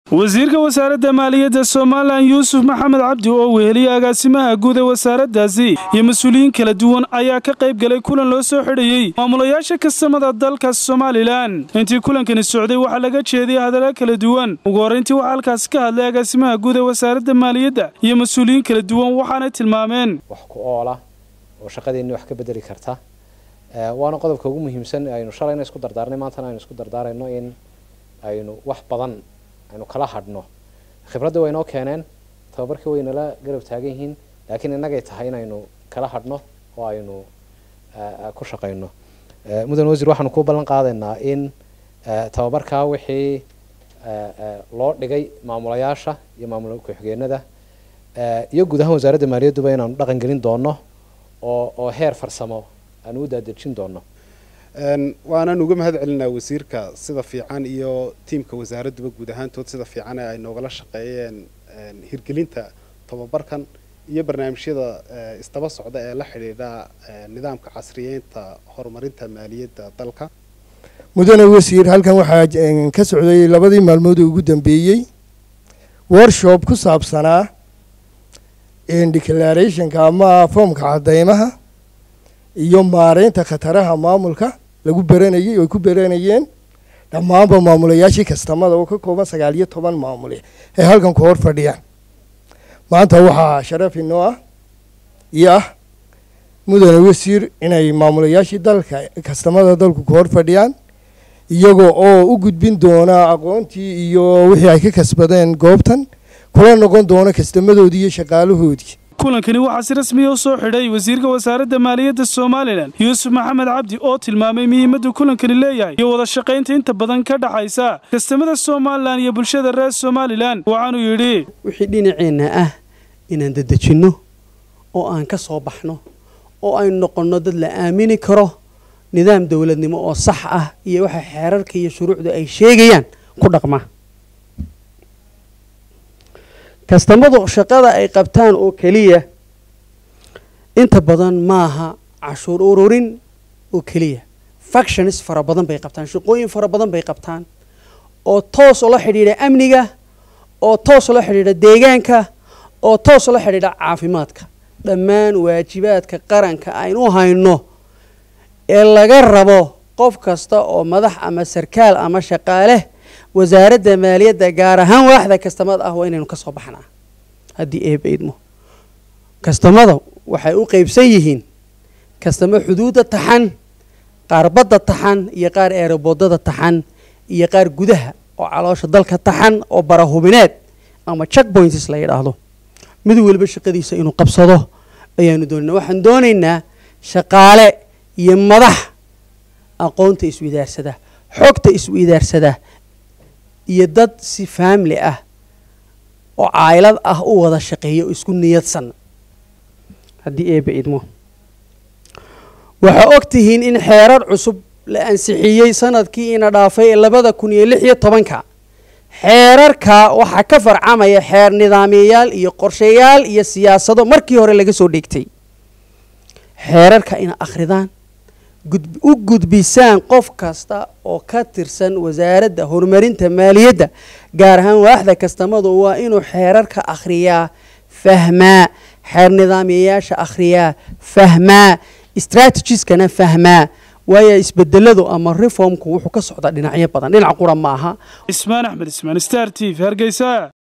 wasiirka wasaaradda maaliyadda somalilan yuusuf maxamed cabdi oo weheliyay agaasimaha guud ee wasaaraddaasi iyo mas-uuliyiin kala duwan ayaa ka qayb galay kulan loo soo xidhayey maamulayaasha kastamada dalka somalilan intii kulankani socday waxaa laga jeediyay hadalla kala duwan ugu horrayntii waxaa halkaasi ka hadlay agaasimaha guud ee wasaaradda maaliyadda iyo mas-uuliyiin kala duwan waxaanay tilmaameen wax ku oola oo shaqadeenni wax ka bedeli karta waana qodobka ugu muhiimsan aynu shalayna isku dardaarnay maantana aynu isku dardaarayno in aynu wax badan aynu kala hadhno khibradda way noo keeneen tababarkii way nala garab taagan yihiin laakiin innagay tahay inaynu kala hadhno oo aynu ku shaqayno mudan wasiir waxaanu ku ballan qaadaynaa in tababarkaa wixii loo dhigay maamulayaasha iyo maamul ku-xigeenada iyo guud ahaan wasaaradda maaliyadduba inaanu dhaqan gelin doono oo oo heer farsamo aanu u daadejin doono waanaan uga mahad celinaa wasiirka sida fiican iyo tiimka wasaaradduba guud ahaantood sida fiican ee ay noogala shaqeeyeen hirgelinta tababarkan iyo barnaamijyada isdaba socda ee la xidhiidha nidaamka casriyeynta horumarinta maaliyadda dalka mudane wasiir halkan waxaa ka socday labadii maalmood ugu dambeeyey workshop ku saabsanaa declarationka ama foomka cadeymaha iyo maareynta khataraha maamulka lagu beranayay oy ku beranayeen dhammaanba maamulayaashii kastamada oo ka kooban sagaal iyo toban maamule ee halkan ku hor fadhiyaan maanta waxaa sharaf inoo ah iyo ah mudane wasiir inay maamulayaashii dalka kastamada dalku ku hor fadhiyaan iyagoo oo u gudbin doona aqoontii iyo wixii ay ka kasbadeen goobtan kula noqon doona kastamadoodii iyo shaqaalahoodii kulankani waxaa si rasmiya u soo xidhay wasiirka wasaaradda maaliyadda somalilan yuusuf maxamed cabdi oo tilmaamay muhiimadda kulankani leeyahay iyo wada shaqaynta inta badan ka dhaxaysa kastamada somalilan iyo bulshada reer somalilan waxaanuu yidhi wixii dhinaceenna ah inaan dadejinno oo aan ka soo baxno oo aynu noqonno dad la aamini karo nidaam dowladnimo oo sax ah iyo waxa xeerarka iyo shuruucda ay sheegayaan ku dhaqma kastamadu shaqada ay qabtaan oo keliya inta badan maaha cashuur ururin oo keliya factions fara badan bay qabtaan shaqooyin fara badan bay qabtaan oo toos ula xidhiidha amniga oo toos ula xidhiidha deegaanka oo toos ula xidhiidha caafimaadka dhammaan waajibaadka qaranka aynu hayno ee laga rabo qof kasta oo madax ama sarkaal ama shaqaale wasaaradda maaliyadda gaar ahaan waaxda kastamada ah waa inaynu ka soo baxnaa haddii eeba idmo kastamada waxay u qeybsan yihiin kastamo xuduudda taxan qaar badda taxan iyo qaar eeraboodada taxan iyo qaar gudaha oo caloosha dalka taxan oo barahubineed ama check points la yidhaahdo mid waliba shaqadiisa inuu qabsado ayaanu doonayna waxaan doonaynaa shaqaale iyo madax aqoonta iswidaarsada xogta iswidaarsada iyo dad si faamili ah oo caylad ah u wada shaqeeya oo isku niyadsan haddii eeba idmo waxaa og tihiin in xeerar cusub la ansixiyey sanadkii ina dhaafay labada kun iyo lix iyo tobanka xeerarka waxaa ka farcamaya xeer nidaamiyayaal iyo qorshayaal iyo siyaasado markii hore laga soo dheegtay xeerarka ina akhridaan u gudbisaan qof kasta oo ka tirsan wasaaradda horumarinta maaliyadda gaar ahaan waaxda kastamadu waa inuu xeerarka akhriyaa fahmaa xeer nidaamiyayaasha akhriyaa fahmaa strategieskana fahmaa waayo isbedeladu ama reformku wuxuu ka socdaa dhinacyo badan dhinac qura ma aha cismaan axmed ismaan star t v hargeysa